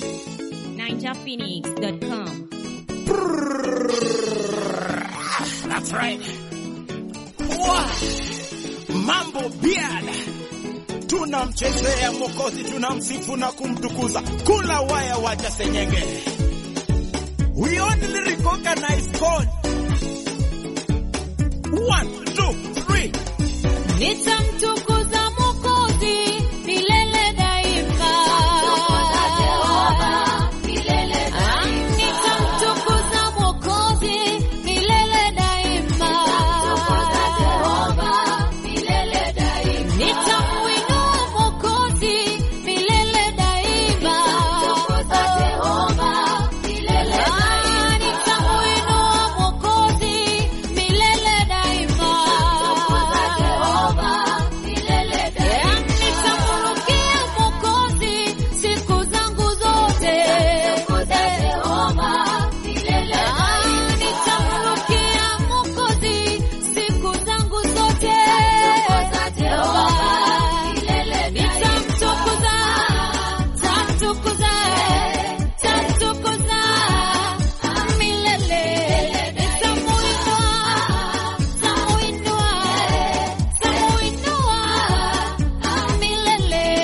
NinjaPhoenix.com. That's right. Wow. Mambo biada, tunamchezea Mwokozi, tunamsifu na kumtukuza. Kula waya, wacha senyenge. We only recognize God. One, two, three. Nitamtukuza Mwokozi milele daima. Ah, nitamtukuza Mwokozi milele daima. Nitamuinua Mwokozi milele daima. Ah, nitamuinua Mwokozi milele daima. Nitamrukia Mwokozi siku zangu zote. Ah, nitamrukia Mwokozi siku zangu zote. Nitamtukuza, tamtukuza, tamtukuza milele. Nitamuinua, tamuinua, tamuinua milele.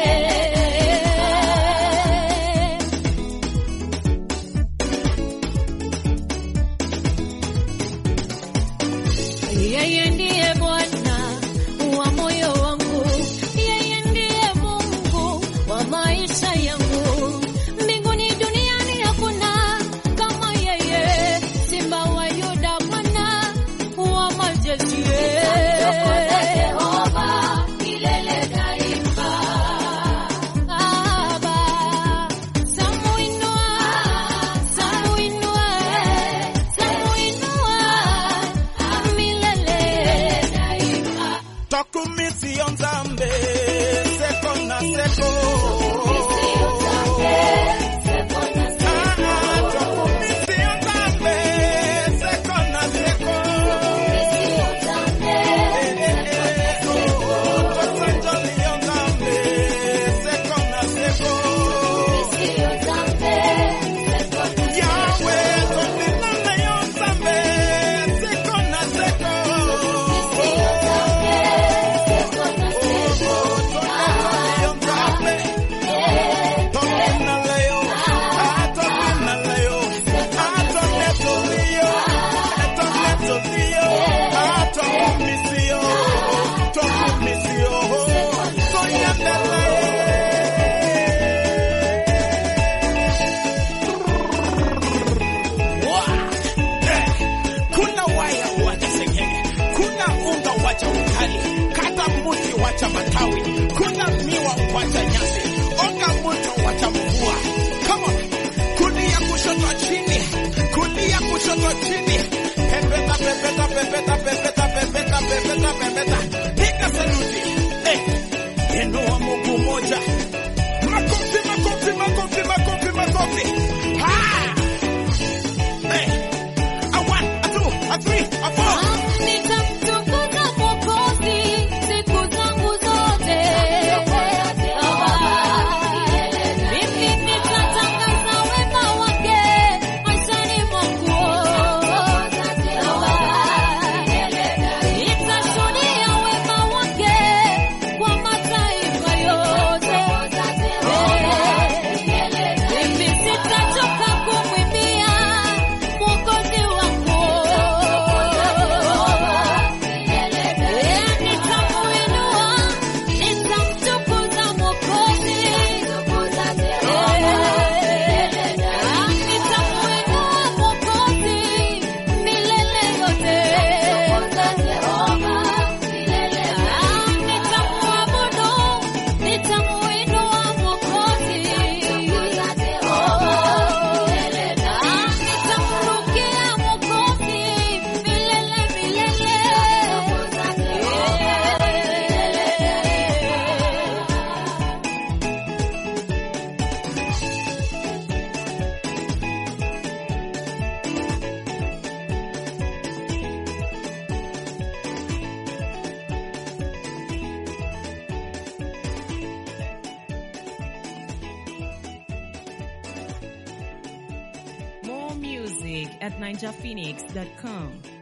Yeye ndiye Bwana wa moyo wangu, yeye ndiye Mungu wa maisha yangu. Mbinguni duniani hakuna kama yeye, Simba wa Yuda, Bwana wa majeshi. Baba, tamuinua, tamuinua, tamuinua milele daima. Tokumisi Nzambe, seko na seko. Ah, ah, tokumisi Nzambe, seko na seko. Eh, eh, eh, oh, tosanjoli Nzambe, seko na seko. Yahweh, tosinane Nzambe, seko na seko. Kuna waya wacha sengenge, kuna unga wacha ukali, kata mbuzi wacha matawi, kuna miwa wacha nyasi, oga moto wacha mvua. Come on, kulia kushoto chini, kulia kushoto chini, pepeta pepeta pepeta pepeta pepeta pepeta pepeta, piga saluti, eh, inua Mungu moja, makofi makofi makofi makofi makofi, ha, eh. A one, a two, a three, a four. Nitamtukuza Mwokozi siku zangu zote. Mimi nitatangaza wema wake maishani mwangu. Nitashuhudia wema wake kwa mataifa yote. music at ninjaphoenix.com.